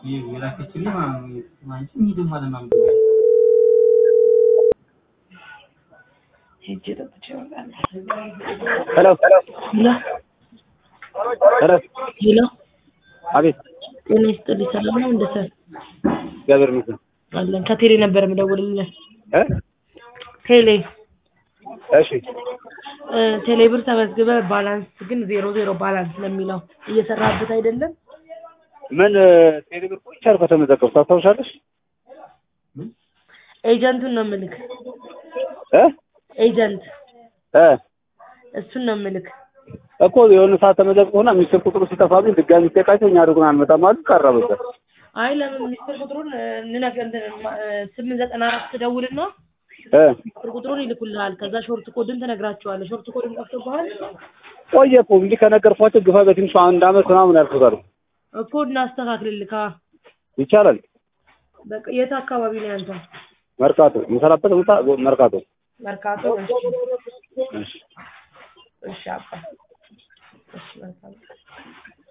የላከችልኝ ማለት ነው። አንቺ ሂድም ማለት ነው። ሄጄ ጠጥቼ እመጣለሁ። ሄሎ ሄሎ ሄሎ፣ ሄሎ፣ አቤት። ጤና ይስጥልኝ። ሰላም ነው? እንደ ሰር እግዚአብሔር ይመስገን። አለን። ከቴሌ ነበር የምደውልልህ። እ ቴሌ እሺ እ ቴሌ ብር ተመዝግበ ባላንስ ግን ዜሮ ዜሮ ባላንስ ነው የሚለው እየሰራበት አይደለም። ምን ቴሌብር ቆይቻል ከተመዘገቡ ታስታውሻለሽ? ኤጀንቱን ነው ምልክ እ ኤጀንት እ እሱን ነው ምልክ። እኮ የሆነ ሰዓት ተመዘግቦና ሚስጥር ቁጥሩ ሲጠፋብኝ ድጋሚ ሲጠቃቸው እኛ አድርጉን አንመጣም አሉ። ቀረበበት አይ ለምን ሚስጥር ቁጥሩን እንነገር ስምንት ዘጠና አራት ትደውልና እ ሚስጥር ቁጥሩን ይልኩልሃል። ከዛ ሾርት ኮድን ትነግራቸዋለህ። ሾርት ኮድን ጠፍቶብሃል ቆየ እኮ እንዲህ ከነገርኳቸው ግፋ በትንሹ አንድ አመት ምናምን ያልኩታል። እኮ እናስተካክልልካ። ይቻላል። በቃ የት አካባቢ ነው ያንተ? መርካቶ የምሰራበት ቦታ መርካቶ። መርካቶ። እሺ እሺ እሺ አባ እሺ መልካም